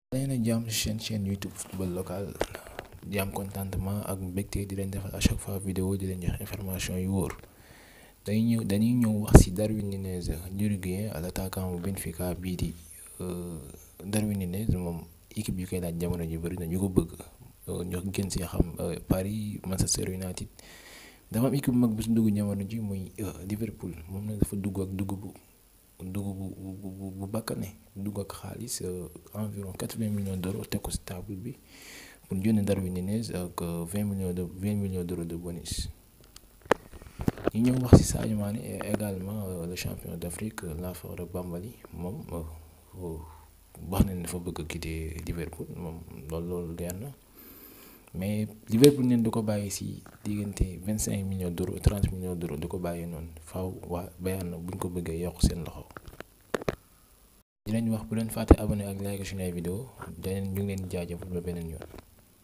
leen a jàmm ci seen chaîne YouTube football local di am contentement ak mbégte di leen defal à chaque fois vidéo di leen jox information yu wóor dañuy ñëw dañuy ñëw wax ci Darwin Núñez l'Uruguayen l'attaquant bu Benfica bii di Darwin Núñez moom équipe yu koy laaj jamono ji bëri na ñu ko bëgg ñoo gën ci xam Paris Manchester United dafa am équipe bu mag bu ci dugg jamono ji muy Liverpool moom nag dafa dugg ak dugg bu dugg bu bu bu bakkane dugg ak xaalis environ quatre-vingts millions d'euros teg ko ci table bi pour jënd Darwin Núñez ak vingt millions de vingt millions d'euros de bonus. ñu ñëw wax ci Sadio Mané et également le champion d'Afrique Laforé Bambali moom wax na ne dafa bëgg a quitter Liverpool moom loolu loolu leer na mais Liverpool neen du ko bàyyi ci diggante vingt cinq millions d'euros trente millions d'euros du ko bàyyee noonu faaw waa Bayern buñ ko bëggee yokk seen loxo. di leen wax bu leen fàtte abonné ak like suñu ay vidéo daneen ñu ngi leen jaajëfal ba beneen yoon.